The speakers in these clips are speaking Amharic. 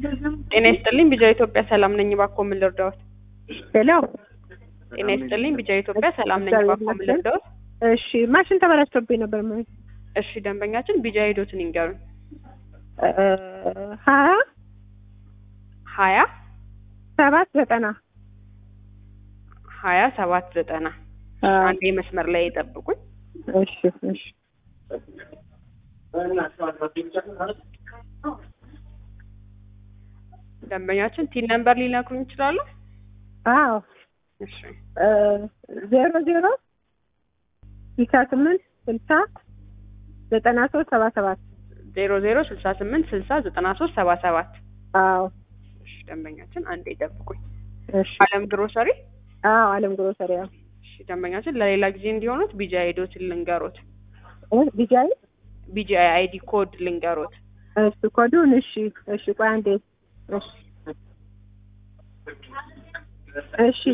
ጤና ይስጥልኝ ቢጃ ኢትዮጵያ ሰላም ነኝ። እባክዎ ምን ልርዳዎት? ሄሎ ጤና ይስጥልኝ ቢጃ ኢትዮጵያ ሰላም ነኝ። እባክዎ ምን ልርዳዎት? እሺ ማሽን ተበላሽቶብኝ ነበር ማለት እሺ ደንበኛችን ቢጃ ሄዶትን ይንገሩን። ሀያ ሀያ ሰባት ዘጠና ሀያ ሰባት ዘጠና አንዴ መስመር ላይ ይጠብቁኝ። እሺ እሺ ደንበኛችን ቲን ነምበር ሊነግሩኝ ይችላሉ? አዎ እሺ ዜሮ ዜሮ ስልሳ ስምንት ስልሳ ዘጠና ሶስት ሰባ ሰባት ዜሮ ዜሮ ስልሳ ስምንት ስልሳ ዘጠና ሶስት ሰባ ሰባት አዎ እሺ ደንበኛችን አንዴ ይጠብቁኝ። እሺ አለም ግሮሰሪ አዎ አለም ግሮሰሪ አዎ እሺ ደንበኛችን ለሌላ ጊዜ እንዲሆኑት ቢጃ ሄዶትን ልንገሮት። ቢጃይ ቢጂ አይዲ ኮድ ልንገሮት። እሺ ኮዱን እሺ እሺ ቆይ አንዴ እሺ እሺ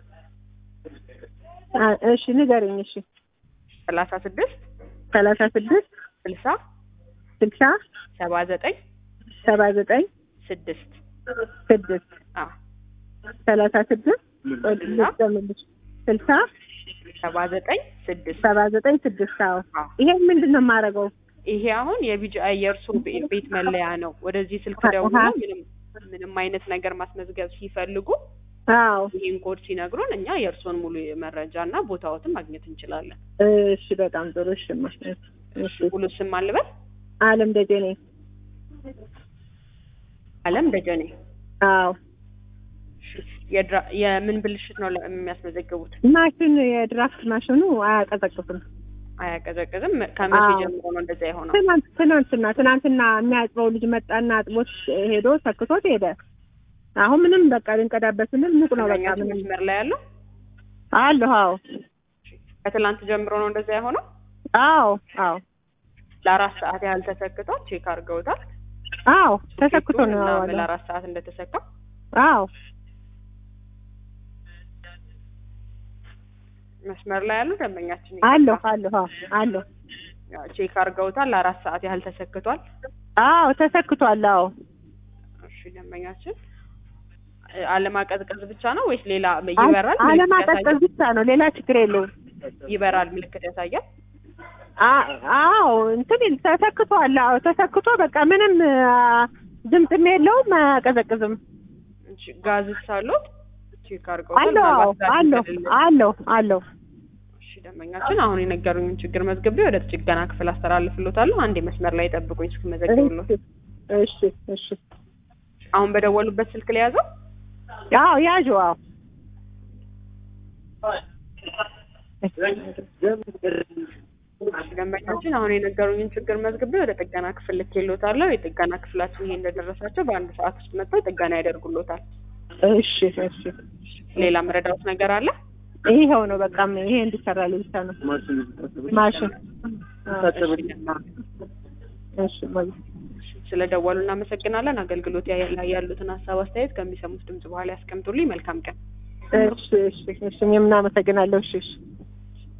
አ- እሺ ንገረኝ እሺ ሰላሳ ስድስት ሰላሳ ስድስት ስልሳ ስልሳ ሰባ ዘጠኝ ሰባ ዘጠኝ ስድስት ስድስት አ ሰላሳ ስድስት ቆይ ልጨምርልሽ ስልሳ ሰባ ዘጠኝ ስድስት ሰባ ዘጠኝ ስድስት አዎ አዎ። ይሄን ምንድን ነው የማደርገው ይሄ አሁን የቢጂአይ የእርሶ ቤ- ቤት መለያ ነው። ወደዚህ ስልክ አሃ። ደውለው ምንም ምንም አይነት ነገር ማስመዝገብ ሲፈልጉ አዎ ይህን ኮድ ሲነግሩን እኛ የእርሶን ሙሉ መረጃ እና ቦታዎትን ማግኘት እንችላለን። እሺ በጣም ጥሩ እሺ እማ። እሺ ሙሉ ስም አልበል አለም ደጀኔ አለም ደጀኔ። አዎ የድራ- የምን ብልሽት ነው ለ- የሚያስመዘግቡት? ማሽን የድራፍት ማሽኑ አያቀዘቅዝም አያቀዘቅዝም። ከመቼ አዎ። ጀምሮ ነው እንደዛ የሆነው? ትናንት ትናንትና ትናንትና የሚያጥበው ልጅ መጣና አጥቦት ሄዶ ሰክቶት ሄደ። አሁን ምንም በቃ ልንቀዳበት ስንል ሙቅ ነው በቃ ደንበኛችን ምንም መስመር ላይ ያለው አለሁ። አዎ ከትላንት ጀምሮ ነው እንደዛ የሆነው። አዎ አዎ ለአራት ሰዓት ያህል ተሰክቷል። ቼክ አድርገውታል። አዎ ተሰክቶ ነው እና ያዋለው። ለአራት ሰዓት እንደተሰካ አዎ መስመር ላይ ያሉ ደንበኛችን አለሁ አለሁ አዎ አለሁ። ያው ቼክ አድርገውታል። ለአራት ሰዓት ያህል ተሰክቷል። አዎ ተሰክቷል። አዎ እሺ ደንበኛችን እ፣ አለማቀዝቀዝ ብቻ ነው ወይስ ሌላ ይበራል? ምልክት አለማቀዝቀዝ ያሳያል? ብቻ ነው፣ ሌላ ችግር የለውም። ይበራል፣ ምልክት ያሳያል። አ- አዎ እንትን ይል- ተሰክቷል። አዎ ተሰክቶ በቃ ምንም አ፣ ድምፅም የለውም አያቀዘቅዝም። እሺ ጋዝስ አሉት? ቼክ አድርገውታል። አለሁ አዎ ምናልባት ጋዝ አለሁ ከሌለ- አለሁ አለሁ። እሺ ደንበኛችን አሁን የነገሩኝን ችግር መዝግቤ ወደ ጥገና ክፍል አስተላልፍሎታለሁ። አንዴ መስመር ላይ ጠብቁኝ እስክመዘግብሎት። እሺ እሺ አሁን በደወሉበት ስልክ ላይ ያዘው። አዎ ያዡ አዎ ደንበኛችን አሁን የነገሩኝን ችግር መዝግቤ ወደ ጥገና ክፍል ልኬሎታለሁ። የጥገና ክፍላችን ይሄ እንደደረሳቸው በአንድ ሰዓት ውስጥ መጥተው ጥገና ያደርጉሎታል። እሺ እሺ ሌላ መረዳት ነገር አለ? ይኸው ነው በቃ ይሄ እንዲሰራልኝ ብቻ ነው ማሽን እሺ ሞይ ስለደወሉ እናመሰግናለን። አገልግሎት ላይ ያሉትን ሀሳብ አስተያየት ከሚሰሙት ድምጽ በኋላ ያስቀምጡልኝ። መልካም ቀን። እሺ እሺ እሺ እኔም እናመሰግናለሁ እሺ እሺ